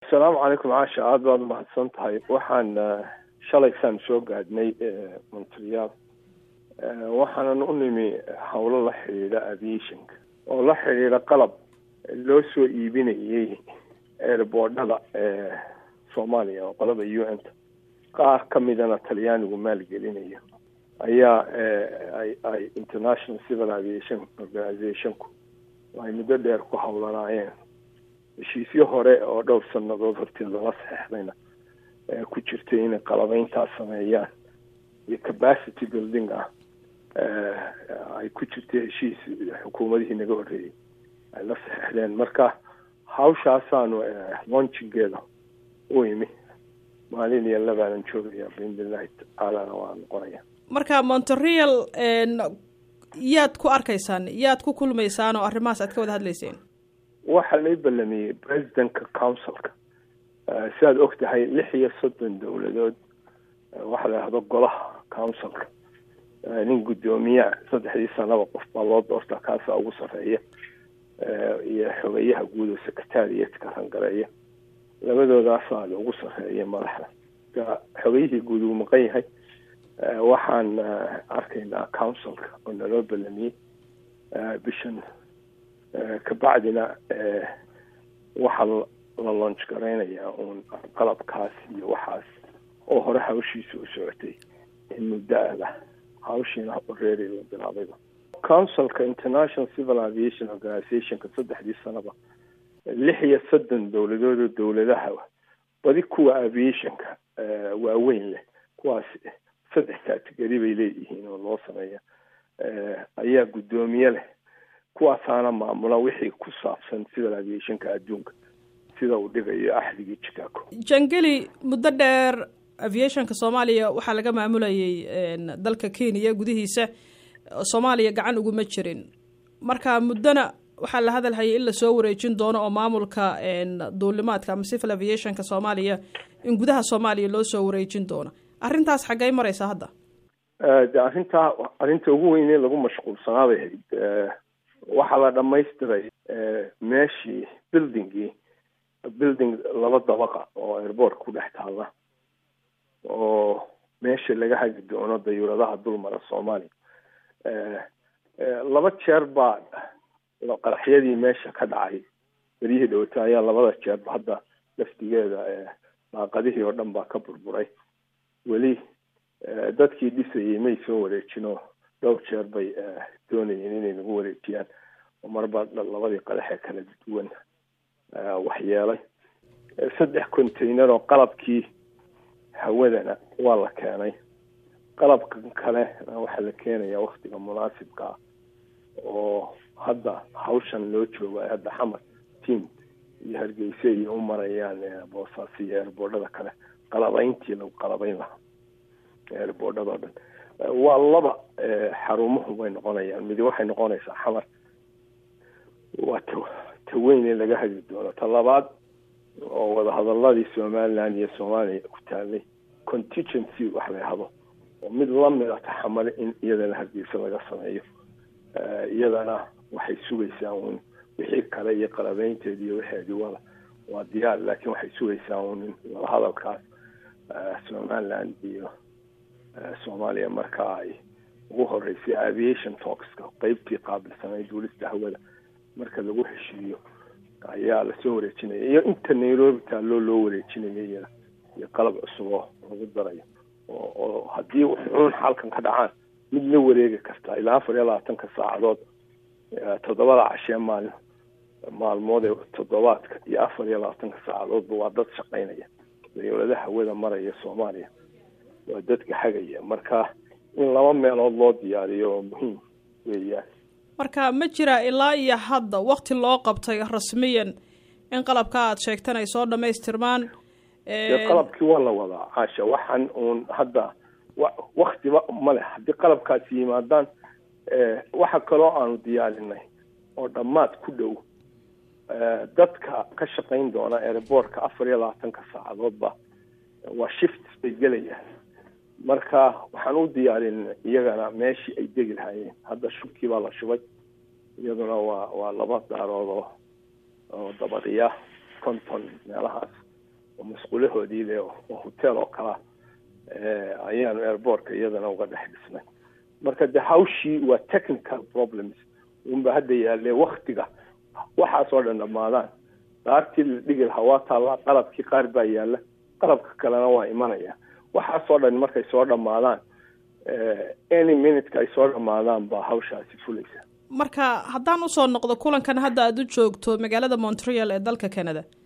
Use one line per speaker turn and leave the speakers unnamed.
asalaamu calaykum caasha aada baad umahadsan tahay waxaan shalaysaan soo gaadhnay montreal waxaanan u nimi howlo la xidhiidha aviationka oo la xidhiidha qalab loo soo iibinayay airboordhada ee soomaaliya oo qolada u n ta qaar ka midana talyaanigu maalgelinayo ayaa ay international civil aviation organizationku ay muddo dheer ku howlanaayeen heshiisyo hore oo dhowr sanadood horteeda la saxeixdayna ku jirtay inay qalabeyntaas sameeyaan iyo capacity building ah ay ku jirtay heshiis xukuumadihii naga horreeyey ay la saxeixdeen marka hawshaasaanu launchingeeda u imi maalin iyo labaanan joogaya biidnillahi tacaalana waa noqonaya
marka montreal yaad ku arkaysaan yaad ku kulmaysaan oo arrimahaas aad ka wada hadlayseen
waxaa lay ballamiyey presidentka councilka sidaad og tahay lix iyo soddon dowladood waxaa la yidhahdo golaha councilka nin guddoomiyaa saddexdii sanaba qof baa loo doortaa kaasaa ugu sarreeya iyo xogeyaha guud oo secretariatka rangareeya labadoodaasa ugu sarreeya madaxda xogeyihii guud uu maqan yahay waxaan arkaynaa councilka oo naloo ballamiyey bishan kabacdina waxaa la launch garaynayaa uun qalabkaas iyo waxaas oo hore hawshiisa u socotay in muddo-ada hawshiina reeri la bilaabayba councilka international civil aviation organizationka saddexdii sanaba lix iyo soddon dowladood oo dowladaha badi kuwa aviationka waaweyn leh kuwaas saddex categori bay leeyihiin oo loo sameeya ayaa guddoomiye leh kuwaasaana maamula wixii ku saabsan civil aviationka adduunka sida uu dhigayo axdigii chicago
jangeli muddo dheer aviationka soomaaliya waxaa laga maamulayay dalka kenya gudihiisa soomaaliya gacan uguma jirin marka muddona waxaa la hadalhayay in lasoo wareejin doono oo maamulka duulimaadka ama civil aviationka soomaaliya in gudaha soomaaliya loo soo wareejin doono arrintaas xaggay maraysaa hadda
de arrintaa arrinta ugu weynee lagu mashquulsanaabay hayd waxaa la dhamaystiray meeshii buildingii building laba dabaqa oo airboort ku dhex taalla oo meesha laga hagi doono dayuuradaha dulmara soomaaliya laba jeer baa qaraxyadii meesha ka dhacay beryihii dhawata ayaa labada jeerba hadda laftigeeda daaqadihii oo dhan baa ka burburay weli dadkii dhisayay may soo wareejinoo dhowr jeer bay doonayeen inay nagu wareejiyaan oo marba labadii qadaxee kala duwan waxyeelay saddex container oo qalabkii hawadana waa la keenay qalabkan kale waxaa la keenayaa waktiga munaasibka ah oo hadda hawshan loo joogo ay hadda xamar team iyo hargeysa iyo u marayaan boosaas iyo eerboordhada kale qalabayntii lagu qalabayn lahaa eerboordhada o dhan waa laba xarumuhu bay noqonayaan midi waxay noqonaysaa xamar waa ta ta weyn ee laga hagi doono ta labaad oo wadahadaladii somaliland iyo soomaaliya ku taalay contingency wax la yahdo oo mid lamid a taxamale in iyadana hargeysa laga sameeyo iyadana waxay sugaysaa uun wixii kale iyo qalabeynteedi iyo waxeedii wada waa diyaar laakiin waxay sugaysaa uun in wadahadalkaas somaliland iyo soomaaliya markaa ay ugu horeysay aviation talkska qeybtii qaabilsanay duulista hawada marka lagu heshiiyo ayaa lasoo wareejinaya iyo inta nairobi taalloo loo wareejinayo iyada iyo qalab cusub oo lagu darayo oo oo haddii xuun xalkan ka dhacaan mid la wareegi karta ilaa afar iyo labaatanka saacadood toddobada cashee maal maalmood ee toddobaadka iyo afar iyo labaatanka saacadoodba waa dad shaqaynaya dawladaha hawada maraya soomaaliya waa dadka hagaya marka in laba meelood loo diyaariyo oo muhiim weeyaan
marka ma jira ilaa iyo hadda wakti loo qabtay rasmiyan in qalabka aad sheegtan ay soo dhamaystirmaan
qalabkii waa la wadaa caasha waxaan uun hadda waktiba ma leh haddii qalabkaasi yimaadaan waxa kaloo aanu diyaarinay oo dhammaad ku dhow dadka ka shaqayn doona airboortka afar iyo labaatanka saacadoodba waa shift bay gelayaan marka waxaan u diyaarinay iyagana meeshii ay degi lahaayeen hadda shubkii baa la shubay iyaduna waa waa laba daarood oo oo dabadiya konton meelahaas oo masquulahoodii le oo hotel oo kala ayaanu airbortka iyadana uga dhex dhisnay marka de hawshii waa technical problems unba hadda yaalle waktiga waxaasoo dhan dhamaadaan daartii la dhigi lahaa waa taallaa qalabkii qaar baa yaalla qalabka kalena waa imanaya waxaasoo dhan markay soo dhamaadaan any minuteka ay soo dhamaadaan baa hawshaasi fulaysa
marka haddaan usoo noqdo kulankan hadda aada u joogto magaalada montreal ee dalka canada